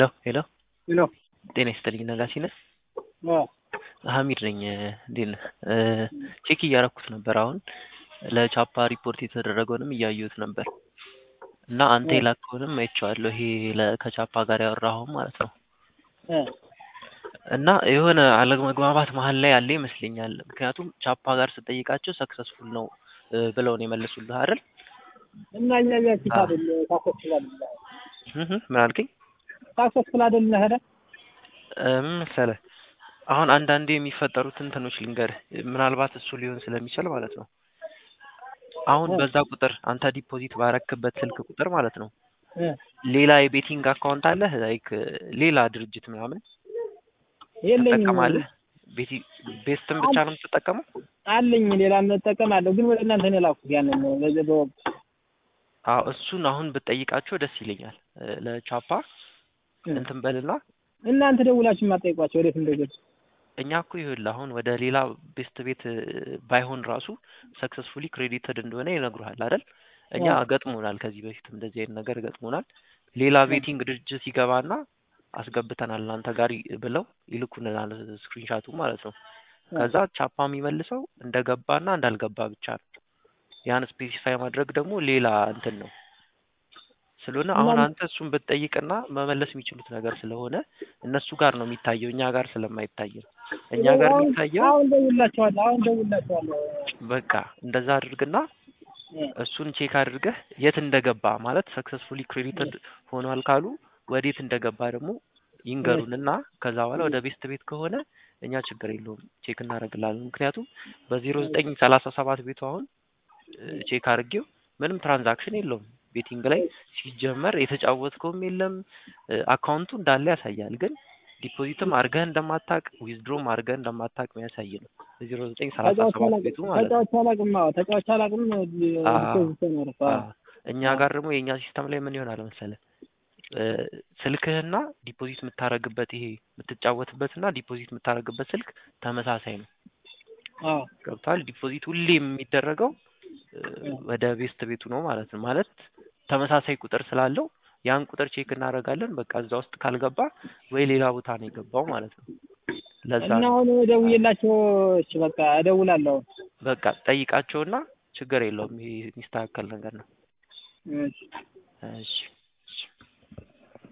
ሄሎ ሄሎ ሄሎ ጤና ይስጥልኝ ነጋሲ ነህ? አዎ ሀሚድ ነኝ። እንዴት ነህ? ቼክ እያረኩት ነበር አሁን ለቻፓ ሪፖርት የተደረገውንም እያየሁት ነበር እና አንተ የላከውንም አይቼዋለሁ። ይሄ ለ- ከቻፓ ጋር ያወራኸው ማለት ነው። እ እና የሆነ አለመግባባት መሀል ላይ ያለ ይመስለኛል። ምክንያቱም ቻፓ ጋር ስጠይቃቸው ሰክሰስፉል ነው እ ብለው ነው የመለሱልህ አይደል? እና እኛ እኛ ፊት አይደል ታሰስል አይደል እህ እህ፣ ምን አልከኝ? ታሰስል አይደል ነህ እ ምን መሰለህ አሁን አንዳንዴ የሚፈጠሩት እንትኖች ልንገርህ፣ ምናልባት እሱ ሊሆን ስለሚችል ማለት ነው። አሁን በዛ ቁጥር አንተ ዲፖዚት ባረክበት ስልክ ቁጥር ማለት ነው እ ሌላ የቤቲንግ አካውንት አለህ? ላይክ ሌላ ድርጅት ምናምን የለኝም ትጠቀማለህ? ቤቲ ቤስትን ብቻ ነው የምትጠቀመው? አለኝ ሌላ እጠቀማለሁ ግን ወደ እናንተ ነው የላኩት ያንን በዚህ በወቅቱ አዎ እሱን አሁን ብትጠይቃቸው ደስ ይለኛል። እ ለቻፓ እ እንትን በልና እናንተ ደውላችሁ የማትጠይቋቸው ወዴት እንደገቡ እኛ እኮ ይኸውልህ አሁን ወደ ሌላ ቤስት ቤት እ ባይሆን ራሱ ሰክሰስፉሊ ክሬዲትድ እንደሆነ ይነግሩሃል አይደል? እኛ አዎ። ገጥሞናል፣ ከዚህ በፊትም እንደዚህ አይነት ነገር ገጥሞናል። ሌላ ቤቲንግ ድርጅት ይገባና አስገብተናል እናንተ ጋር ይ- ብለው ይልኩልናል ስክሪንሻቱ ማለት ነው። ከዛ ቻፓ የሚመልሰው እንደገባና እንዳልገባ ብቻ ነው። ያን ስፔሲፋይ ማድረግ ደግሞ ሌላ እንትን ነው። ስለሆነ አሁን እና- አንተ እሱን ብትጠይቅና መመለስ የሚችሉት ነገር ስለሆነ እነሱ ጋር ነው የሚታየው፣ እኛ ጋር ስለማይታይ ነው። እኛ ጋር አሁን- የሚታየው አሁን ደውላቸዋለሁ አሁን ደውላቸዋለሁ በቃ እንደዛ አድርግና እ እሱን ቼክ አድርገህ የት እንደገባ ማለት ሰክሰስፉሊ ክሬዲትድ ሆኗል ካሉ ወዴት እንደገባ ደግሞ ይንገሩንና ከዛ በኋላ ወደ ቤስት ቤት ከሆነ እኛ ችግር የለውም ቼክ እናደርግላለን። ምክንያቱም በዜሮ ዘጠኝ ሰላሳ ሰባት ቤቱ አሁን እ ቼክ አድርጌው ምንም ትራንዛክሽን የለውም ቤቲንግ ላይ ሲጀመር የተጫወትከውም የለም እ አካውንቱ እንዳለ ያሳያል። ግን ዲፖዚትም አድርገህ እንደማታቅ ዊዝድሮም አድርገህ እንደማታቅ የሚያሳይ ነው። ዜሮ ዘጠኝ ሰላሳ ተጫዋች ሰባት አላውቅም ቤቱ ማለት ነው። ተጫዋች አላውቅም አዎ ተጫዋች አላውቅም አዎ። ዲፖዚት ነው ያደረኩት አዎ አዎ። እኛ ጋር ደግሞ የእኛ ሲስተም ላይ ምን ይሆናል መሰለህ እ ስልክህና ዲፖዚት የምታረግበት ይሄ የምትጫወትበትና ዲፖዚት የምታረግበት ስልክ ተመሳሳይ ነው። አዎ ገብቶሃል? ዲፖዚት ሁሌ የሚደረገው እ ወደ ቤስት ቤቱ ነው ማለት ነው። ማለት ተመሳሳይ ቁጥር ስላለው ያን ቁጥር ቼክ እናደርጋለን። በቃ እዛ ውስጥ ካልገባ ወይ ሌላ ቦታ ነው የገባው ማለት ነው። ለዛ እና ነው አሁን ደውዬላቸው እሺ በቃ እደውላለሁ በቃ ጠይቃቸውና ችግር የለውም ይሄ የሚስተካከል ነገር ነው። እሺ እሺ